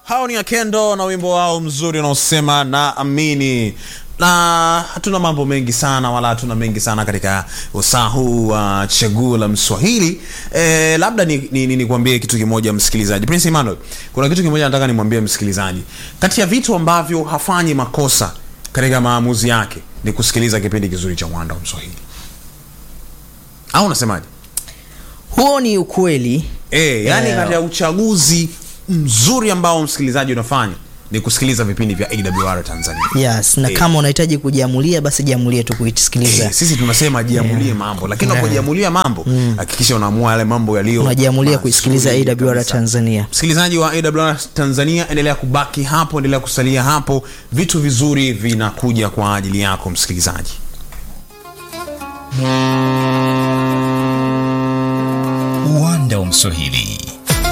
hao ni akendo na wimbo wao mzuri unaosema na amini na hatuna mambo mengi sana wala hatuna mengi sana katika usaa huu wa uh, chaguo la mswahili e, labda nikwambie ni, ni, nikwambie kitu kimoja msikilizaji prince emmanuel kuna kitu kimoja nataka nimwambie msikilizaji kati ya vitu ambavyo hafanyi makosa katika maamuzi yake ni kusikiliza kipindi kizuri cha uwanda wa mswahili au unasemaje huo ni ukweli e, yani Eh, katika uchaguzi mzuri ambao msikilizaji unafanya ni kusikiliza vipindi vya awr tanzania yes na Eh. kama unahitaji kujiamulia basi jiamulie tu kuisikiliza Eh, sisi tunasema jiamulie mambo lakini unapojiamulia mambo hakikisha unaamua yale mambo yaliyo unajiamulia mazuri kuisikiliza awr kabisa. tanzania msikilizaji wa awr tanzania endelea kubaki hapo endelea kusalia hapo vitu vizuri vinakuja kwa ajili yako msikilizaji uwanda wa mswahili